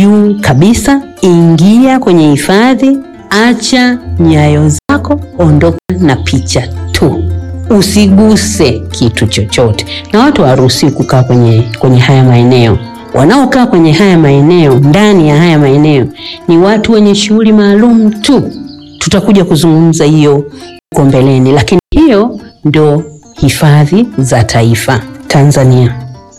juu kabisa, ingia kwenye hifadhi, acha nyayo zako, ondoka na picha tu, usiguse kitu chochote. Na watu hawaruhusiwi kukaa kwenye, kwenye haya maeneo. Wanaokaa kwenye haya maeneo, ndani ya haya maeneo ni watu wenye shughuli maalum tu. Tutakuja kuzungumza hiyo huko mbeleni, lakini hiyo ndo hifadhi za taifa Tanzania.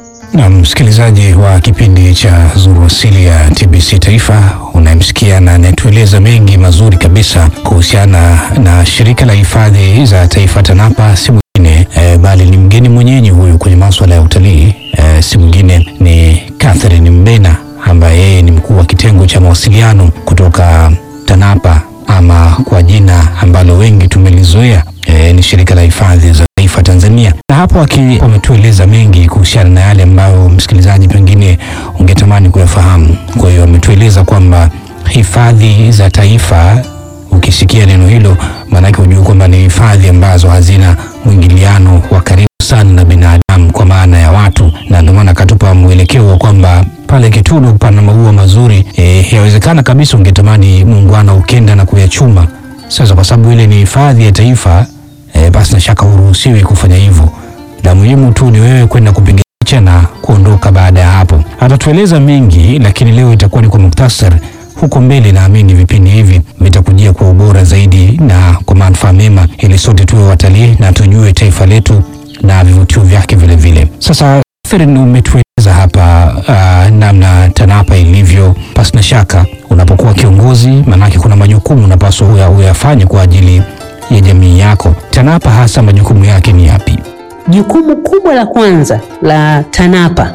Na msikilizaji wa kipindi cha Zuru Asili ya TBC Taifa, unayemsikia na anayetueleza mengi mazuri kabisa kuhusiana na shirika la hifadhi za taifa TANAPA, si mwingine e, bali ni mgeni mwenyeji huyu kwenye maswala ya utalii e, si mwingine ni Catherine Mbena ambaye yeye ni mkuu wa kitengo cha mawasiliano kutoka TANAPA ama kwa jina ambalo wengi tumelizoea e, ni shirika la hifadhi za taifa Tanzania. Na hapo aki wametueleza mengi kuhusiana na yale ambayo msikilizaji pengine ungetamani kuyafahamu. Kwa hiyo ametueleza kwamba hifadhi za taifa, ukisikia neno hilo, maanake hujua kwamba ni hifadhi ambazo hazina mwingiliano wa karibu sana na binadamu kwa maana ya watu, na ndio maana akatupa mwelekeo wa kwamba pale Kitulo pana maua mazuri e, yawezekana kabisa ungetamani muungwana ukenda na kuyachuma. Sasa kwa sababu ile ni hifadhi ya taifa e, basi na shaka huruhusiwi kufanya hivyo. La muhimu tu ni wewe kwenda kupiga picha na kuondoka. Baada ya hapo atatueleza mengi, lakini leo itakuwa ni kwa muktasar. Huko mbele naamini vipindi hivi vitakujia kwa ubora zaidi na kwa manufaa mema, ili sote tuwe watalii na tujue taifa letu na vivutio vyake vile vile. Sasa Catherine, umetueleza hapa uh, namna TANAPA ilivyo. Pasi na shaka unapokuwa kiongozi, maanake kuna majukumu unapaswa uya- uyafanye kwa ajili ya jamii yako. TANAPA hasa majukumu yake ni yapi? Jukumu kubwa la kwanza la TANAPA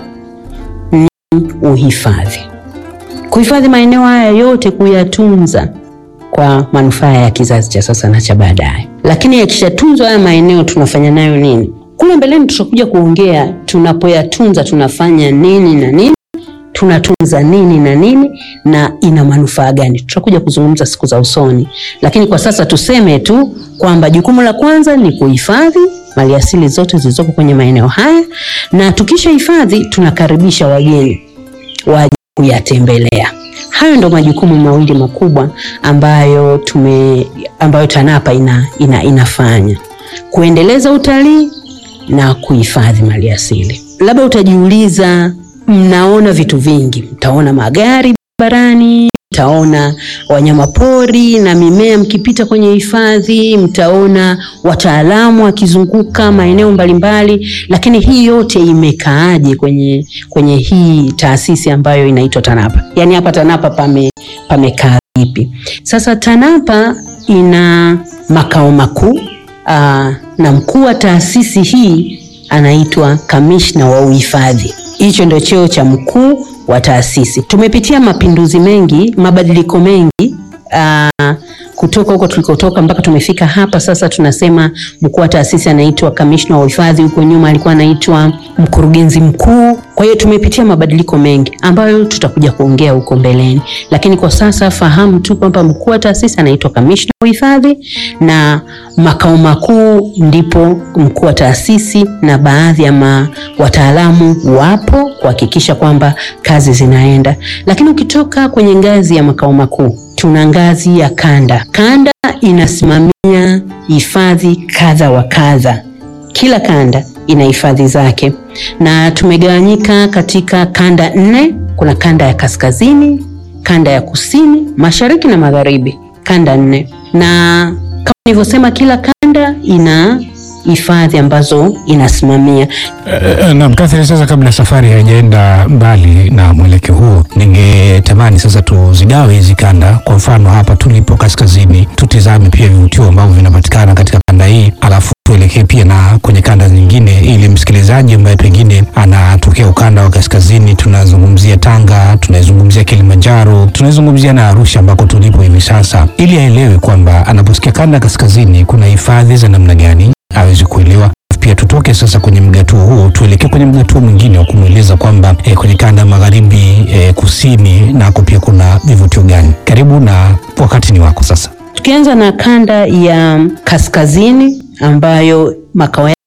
ni uhifadhi, kuhifadhi maeneo haya yote, kuyatunza kwa manufaa ya kizazi cha sasa na cha baadaye. Lakini yakishatunzwa haya maeneo, tunafanya nayo nini? Kule mbeleni tutakuja kuongea, tunapoyatunza tunafanya nini na nini, tunatunza nini na nini, na ina manufaa gani, tutakuja kuzungumza siku za usoni. Lakini kwa sasa tuseme tu kwamba jukumu la kwanza ni kuhifadhi maliasili zote zilizoko kwenye maeneo haya, na tukisha hifadhi tunakaribisha wageni waje kuyatembelea. Hayo ndo majukumu mawili makubwa ambayo tume ambayo TANAPA ina, ina, inafanya kuendeleza utalii na kuhifadhi maliasili. Labda utajiuliza, mnaona vitu vingi, mtaona magari barabarani, mtaona wanyama pori na mimea mkipita kwenye hifadhi, mtaona wataalamu wakizunguka maeneo mbalimbali, lakini hii yote imekaaje kwenye, kwenye hii taasisi ambayo inaitwa TANAPA? Yaani hapa TANAPA pame pamekaa vipi? Sasa TANAPA ina makao makuu aa, na mkuu wa taasisi hii anaitwa kamishna wa uhifadhi. Hicho ndio cheo cha mkuu wa taasisi. Tumepitia mapinduzi mengi, mabadiliko mengi aa, kutoka huko tulikotoka mpaka tumefika hapa sasa. Tunasema mkuu wa taasisi anaitwa kamishna wa uhifadhi, huko nyuma alikuwa anaitwa mkurugenzi mkuu. Kwa hiyo tumepitia mabadiliko mengi ambayo tutakuja kuongea huko mbeleni, lakini kwa sasa fahamu tu kwamba mkuu wa taasisi anaitwa kamishna wa uhifadhi na makao makuu ndipo mkuu wa taasisi na baadhi ya ma, wataalamu wapo kuhakikisha kwamba kazi zinaenda. Lakini ukitoka kwenye ngazi ya makao makuu tuna ngazi ya kanda. Kanda inasimamia hifadhi kadha wa kadha, kila kanda ina hifadhi zake, na tumegawanyika katika kanda nne. Kuna kanda ya kaskazini, kanda ya kusini, mashariki na magharibi, kanda nne. Na kama nilivyosema, kila kanda ina hifadhi ambazo inasimamia. Uh, naam, Catherine, sasa kabla safari haijaenda mbali na mwelekeo huo, ningetamani sasa tuzigawe hizi kanda. Kwa mfano hapa tulipo kaskazini, tutizame pia vivutio ambavyo vinapatikana katika kanda hii, alafu tuelekee pia na kwenye kanda nyingine, ili msikilizaji ambaye pengine anatokea ukanda wa kaskazini, tunazungumzia Tanga, tunazungumzia Kilimanjaro, tunazungumzia na Arusha ambako tulipo hivi sasa, ili aelewe kwamba anaposikia kanda kaskazini kuna hifadhi za namna gani aweze kuelewa. Pia tutoke sasa kwenye mgatuo huo tuelekee kwenye mgatuo mwingine wa kumweleza kwamba eh, kwenye kanda ya magharibi eh, kusini nako pia kuna vivutio gani. Karibu na wakati ni wako sasa. Tukianza na kanda ya kaskazini ambayo makao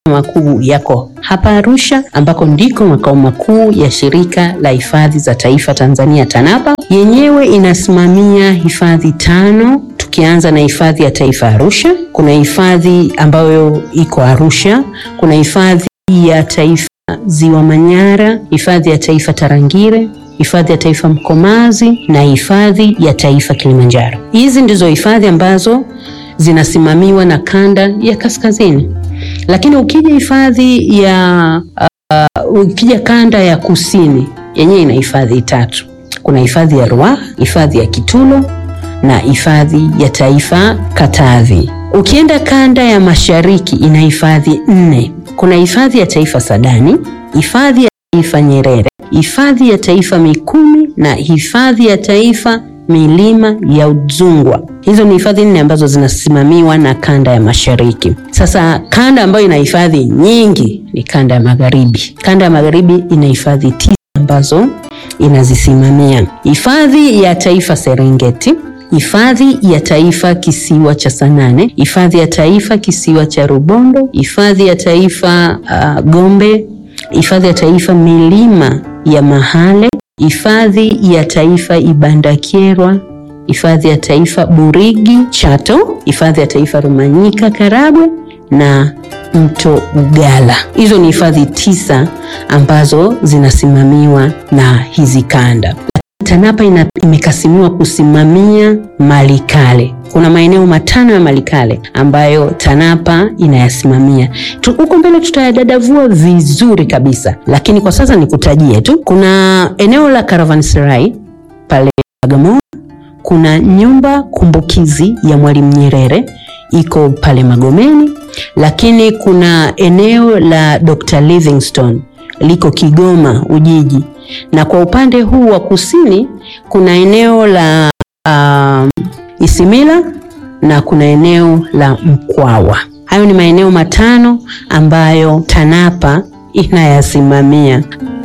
makuu yako hapa Arusha, ambako ndiko makao makuu ya Shirika la Hifadhi za Taifa Tanzania TANAPA. Yenyewe inasimamia hifadhi tano, tukianza na hifadhi ya taifa Arusha. Kuna hifadhi ambayo iko Arusha, kuna hifadhi ya taifa Ziwa Manyara, hifadhi ya taifa Tarangire, hifadhi ya taifa Mkomazi na hifadhi ya taifa Kilimanjaro. Hizi ndizo hifadhi ambazo zinasimamiwa na kanda ya kaskazini, lakini ukija hifadhi ya uh, ukija kanda ya kusini yenyewe ina hifadhi tatu. Kuna hifadhi ya Ruaha, hifadhi ya Kitulo na hifadhi ya taifa Katavi. Ukienda kanda ya mashariki ina hifadhi nne. Kuna hifadhi ya taifa Sadani, hifadhi ya taifa Nyerere, hifadhi ya taifa Mikumi na hifadhi ya taifa milima ya Udzungwa. Hizo ni hifadhi nne ambazo zinasimamiwa na kanda ya mashariki. Sasa kanda ambayo ina hifadhi nyingi ni kanda ya magharibi. Kanda ya magharibi ina hifadhi tisa ambazo inazisimamia: hifadhi ya taifa Serengeti, hifadhi ya taifa kisiwa cha Sanane, hifadhi ya taifa kisiwa cha Rubondo, hifadhi ya taifa uh, Gombe, hifadhi ya taifa milima ya Mahale, hifadhi ya taifa Ibandakyerwa, hifadhi ya taifa Burigi Chato, hifadhi ya taifa Rumanyika Karagwe na mto Ugala. Hizo ni hifadhi tisa ambazo zinasimamiwa na hizi kanda. TANAPA ina, imekasimiwa kusimamia mali kale. Kuna maeneo matano ya mali kale ambayo TANAPA inayasimamia. Huko mbele tutayadadavua vizuri kabisa, lakini kwa sasa nikutajie tu. Kuna eneo la Caravanserai pale Bagamoyo. Kuna nyumba kumbukizi ya Mwalimu Nyerere iko pale Magomeni, lakini kuna eneo la Dr. Livingstone liko Kigoma Ujiji, na kwa upande huu wa kusini kuna eneo la um, Isimila na kuna eneo la Mkwawa. Hayo ni maeneo matano ambayo TANAPA inayasimamia.